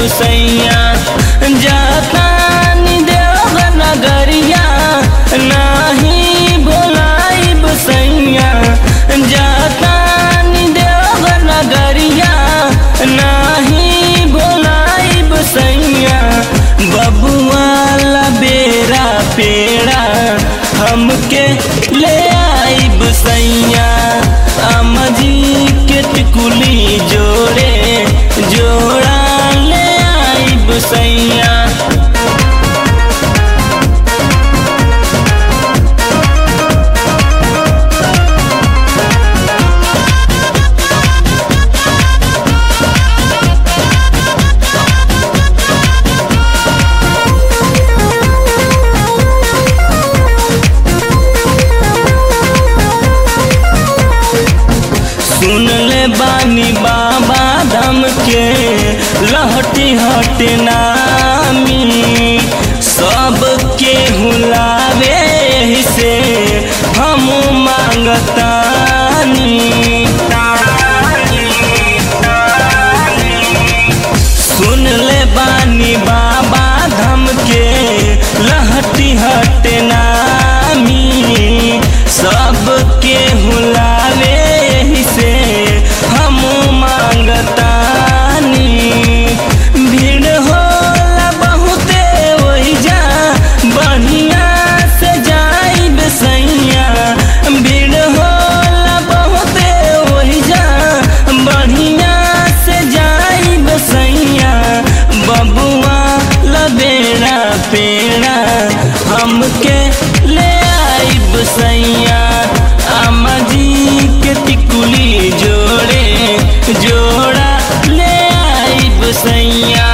सैया जातानी देव नगरिया नाही बोलाइब सैया जातानी देव नगरिया नाही बोलाइब सैया बबुआला बेरा पेड़ा हमके ले आइब सैया अमजी के टिकुली जोड़े जोड़ा ले आइब सैया सुन ले बानी बाबा धम के लहटी हट नामी सबके हुलावे से हम मांगतानी सुन ले बानी बाबा धम के लहटी हट नामी सबके हुलावे से हम मांगतानी भीड़ होला बहुते ओइजा बढ़िया से जाइब सैया भीड़ होला बहुते ओइजा बढ़िया से जाइब सैया बबुआ लबेड़ा पेड़ा हमके ले आइब सैया अम्मा जी के टिकुली जोड़े जोड़ा ले आइब सैया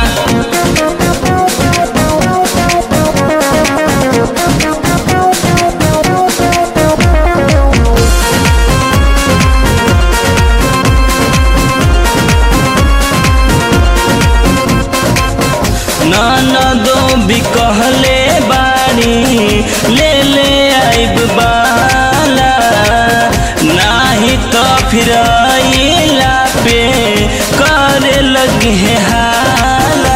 ननदो भी कहले बानी ले ले आइब बाला नाही तो फिर आइला पे करे लगे हाला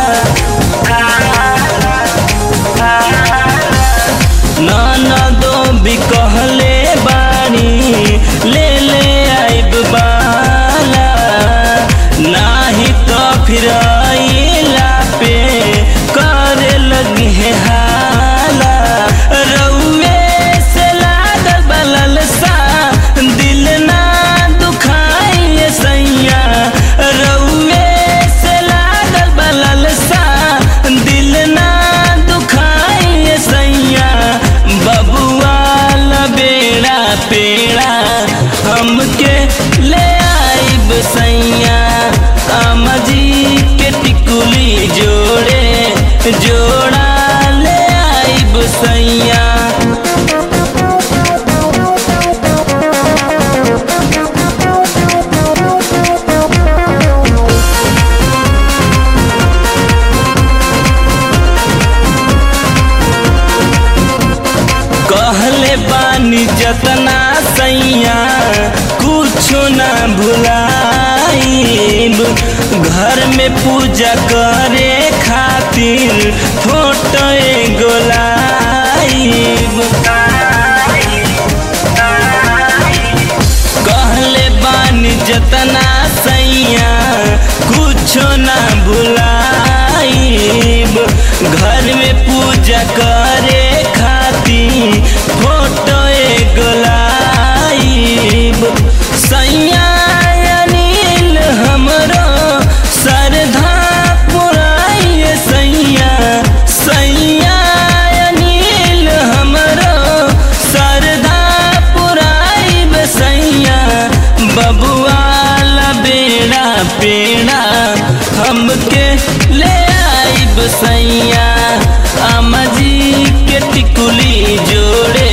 ननदो भी कहले बानी ले ले आइब बाला नाही तो फिर आइला पे करे लगे हाला रउए से लागल बलल सा दिल ना दुखाइए सैया रउए से लागल बलल सा दिल ना दुखाइए सैया बबुआ बेड़ा पेड़ा हमके ले आइब सैया अमजी के टिकुली जोड़े जोड़ा ले आइब सैया कहले बानी जतना सैया कुछो ना भुलाइब घर में पूजा करे खातिर फोटो एगो लाइब कहले बानी जतना सैया कुछो ना भुलाइब घर में पूजा करे खातिर फोटो एगो लाइब सैया अनिल हमरो श्रद्धा पुराइए सैया सैया अनिल हमरो श्रद्धा पुराइब सैया बबुआ बेड़ा पेड़ा हमके ले आइब सैया अम्मा जी के टिकुली जोड़े